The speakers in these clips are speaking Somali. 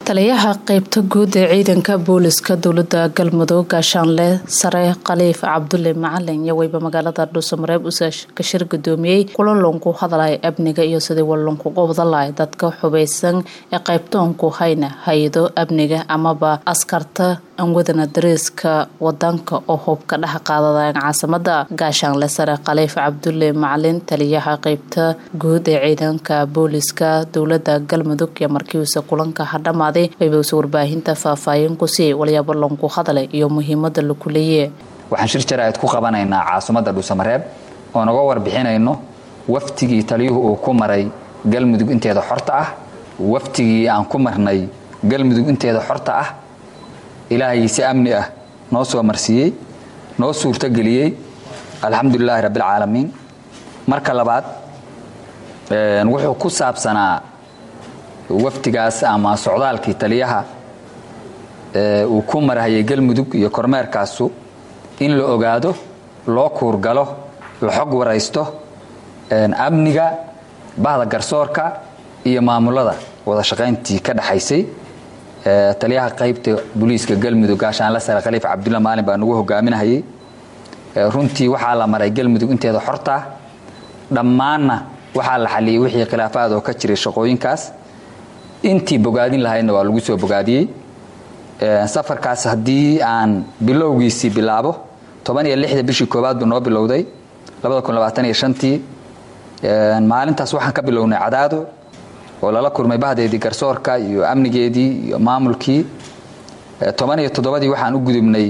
taliyaha qeybta guud ee ciidanka booliska dowlada galmudug gaashaanle sare khaliif cabdulle macalin iyo weyba magaalada dhuusamareeb ka shir gudoomiyey kulalonku hadalay amniga iyo sidii walonkuga wadalahay dadka xubeysan ee qeybtoonku hayna hay-ado amniga amaba askarta anwadana dariiska wadanka oo hubka dhex qaadadayan caasimada gaashaanle sare khaliif cabdulle macalin taliyaha qeybta guud ee ciidanka booliska dowlada galmudug iyo markiisa kulanka hadhamaaday waybausa warbaahinta faahfaahin ku sii walyaabo lonku hadalay iyo muhiimada laku leeye waxaan shir jaraa'id ku qabanaynaa caasimadda dhuusamareeb oo naga warbixinayno waftigii taliyuhu uu ku maray galmudug inteeda xorta ah waftigii aan ku marnay galmudug inteeda xorta ah ilaahay si amni ah noo soo marsiiyey noo suurtogeliyey alxamdulilaahi rabbialcaalamiin marka labaad wuxuu ku saabsanaa waftigaas ama socdaalkii taliyaha uu ku marahayay galmudug iyo kormeerkaasu in la ogaado loo kuurgalo la xog waraysto amniga bahda garsoorka iyo maamulada wada shaqayntii ka dhaxaysay taliyaha qaybta booliiska galmudug gaashaanle sare khaliif cabdulla maalin baa nagu hogaaminahayay runtii waxaa la maray galmudug inteeda xortaa dhammaanna waxaa la xaliyey wixii khilaafaad oo ka jiray shaqooyinkaas intii bogaadin lahaydna waa lagu soo bogaadiyey safarkaas haddii aan bilowgiisii bilaabo toban iyo lixda bishii koowaad buu noo bilowday labada kun labaatan iyo shantii maalintaas waxaan ka bilownay cadaado oo lala kulmay bahdeedii garsoorka iyo amnigeedii iyo maamulkii toban iyo toddobadii waxaan u gudubnay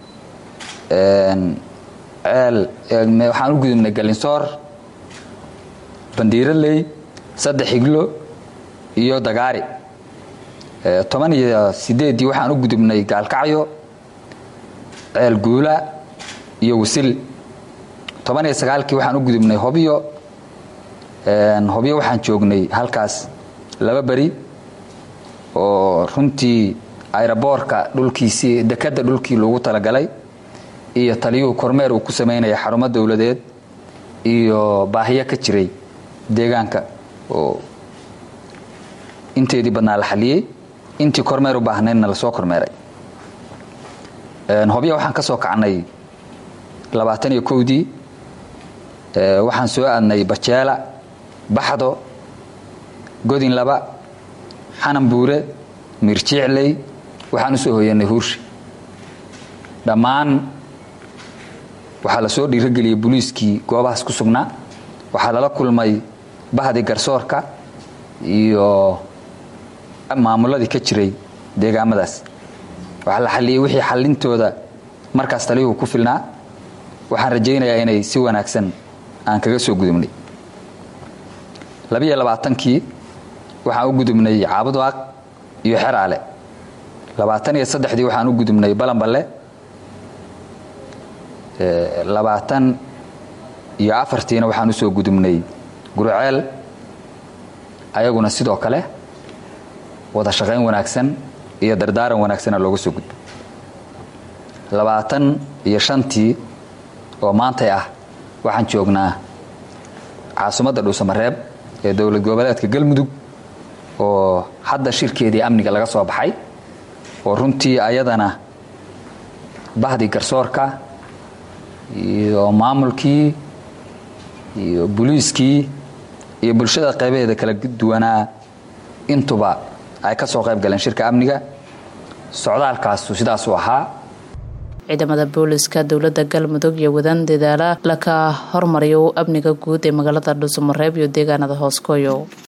ceel waxaan u gudubnay galinsoor bandiiraley saddex higlo iyo dagaari toban iyo sideeddii waxaan u gudubnay gaalkacyo ceel guula iyo wasil toban iyo sagaalkii waxaan u gudubnay hobyo hobyo waxaan joognay halkaas laba beri oo runtii ayraboorka dhulkiisii dekadda dhulkii loogu talagalay iyo taliyuhu kormeer uu ku samaynaya xarumo dowladeed iyo baahiyo ka jiray deegaanka oo inteedii badnaa la xaliyey intii kormeer u baahnaydna lasoo kormeeray hobya waxaan ka soo kacnay labaatan iyo kowdii waxaan soo aadnay bajeela baxdo godin laba xanan buure miirjicley waxaan u soo hoyanay huurshi dhammaan waxaa la soo dhiirogeliyey booliiskii goobahaas ku sugnaa waxaa lala kulmay bahdii garsoorka iyo maamuladii ka jiray deegaamadaas waxaa la xaliyey wixii xallintooda markaas taliyuhu ku filnaa waxaan rajaynayaa inay si wanaagsan aan kaga soo gudubnay labiyo labaatankii waxaan u gudubnay caabudaaq iyo xeraale labaatan iyo saddexdii waxaan u gudubnay balanballe labaatan iyo afartiina waxaan usoo gudubnay guruceel ayaguna sidoo kale wada shaqayn wanaagsan iyo dardaaran wanaagsana looga soo gudbo labaatan iyo shantii oo maantay ah waxaan joognaa caasimadda dhuusamareeb ee dowlad goboleedka galmudug oo hadda shirkeedii amniga laga soo baxay oo runtii ayadana bahdii garsoorka iyo maamulkii iyo boliiskii iyo bulshada qaybaheeda kala duwanaa intuba ay ka soo qayb galeen shirka amniga socdaalkaasu sidaasuu ahaa ciidamada booliska dowlada galmudug iyo wadaan dadaala laka hormariyo amniga guud ee magaalada dhuusamareeb iyo deegaanada hooskooyo